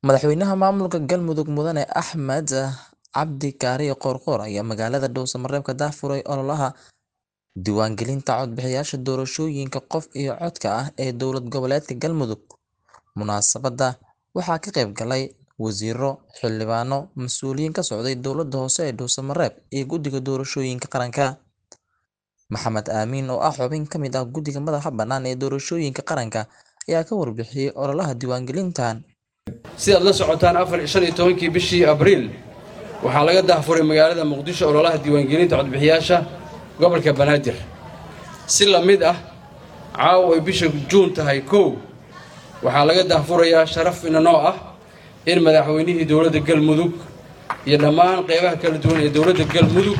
Madaxweynaha maamulka Galmudug Mudane Axmed Cabdi Kaariye Qoorqoor ayaa magaalada Dhuuso-Mareeb ka daahfuray ololaha diiwaangelinta codbixiyayaasha doorashooyinka qof iyo codka ah ee dowlad goboleedka Galmudug. Munaasabadda waxaa ka qayb galay wasiirro, xildhibaano, mas'uuliyiin ka socday dowladda hoose ee Dhuuso-Mareeb iyo Guddiga Doorashooyinka Qaranka. Maxamed Amiin oo ah xubin ka mid ah Guddiga Madaxa Bannaan ee Doorashooyinka Qaranka ayaa ka warbixiyay ololaha diiwaangelintan. sidaad la socotaan afar shan iyo tobankii bishii abriil waxaa laga daahfuray magaalada muqdisho ololaha diiwaangelinta codbixiyaasha gobolka banaadir si la mid ah caawa ay bisha juun tahay kow waxaa laga daahfurayaa sharaf inanoo ah in madaxweynihii dowladda galmudug iyo dhammaan qeybaha kala duwan ee dowladda galmudug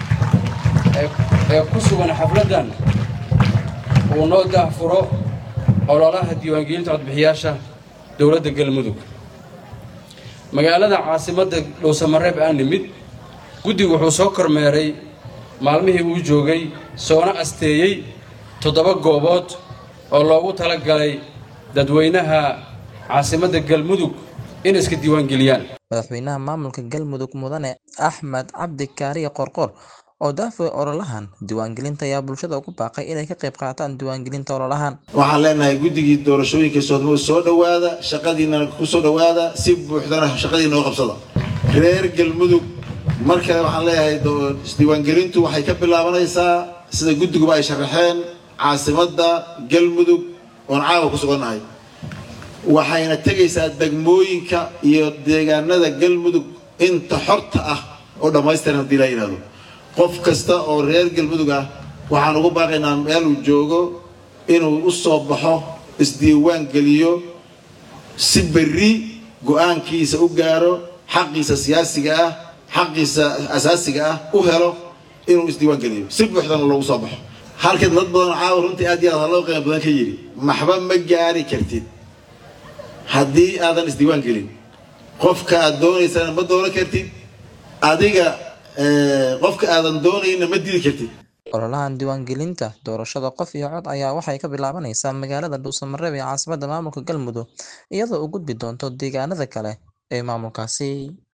ee ku sugan xafladdan uu noo daahfuro ololaha diiwaangelinta codbixiyaasha dowladda galmudug magaalada caasimadda dhuusamareeb aan nimid guddigu wuxuu soo kormeeray maalmihii uu joogay soona asteeyey toddoba goobood oo loogu tala galay dadweynaha caasimadda galmudug in iska diiwaangeliyaan Madaxweynaha maamulka Galmudug Mudane Axmed Cabdi Kaariye Qoorqoor oo daahfuray ololahan diiwaangelinta ayaa bulshada ugu baaqay inay ka qayb qaataan diiwaangelinta ololahan. waxaan leenahay guddigii doorashooyinka soodmo soo dhowaada shaqadiina ku soo dhowaada si buuxdana shaqadiina oo qabsada reer galmudug mar kale waxaan leeyahay do- isdiiwaangelintu waxay ka bilaabanaysaa sida guddiguba ay sharaxeen caasimadda galmudug oon caawa ku sugannahay waxayna tegaysaa degmooyinka iyo deegaanada galmudug inta xorta ah oo dhammaystiran haddii la yidhahdo qof kasta oo reer galmudug ah waxaan ugu baaqaynaa meel uu joogo inuu u soo baxo isdiiwaan geliyo si berri go-aankiisa u gaaro xaqiisa siyaasiga ah xaqiisa asaasiga ah u helo inuu isdiiwaan geliyo si buuxdana loogu soo baxo halka dad badan caawa runtii aad iyo aad haloo qiimo badan ka yidhi maxba ma gaari kartid haddii aadan isdiiwaan gelin qofka aad doonaysana ma doonan kartid adiga eh, qofka aadan doonayna ma dili kartid Ololahan diiwaangelinta doorashada qof iyo cod ayaa waxay ka bilaabanaysaa magaalada Dhuuso-Mareeb ee caasimadda maamulka Galmudug iyadoo u gudbi doonto deegaanada kale ee maamulkaasi.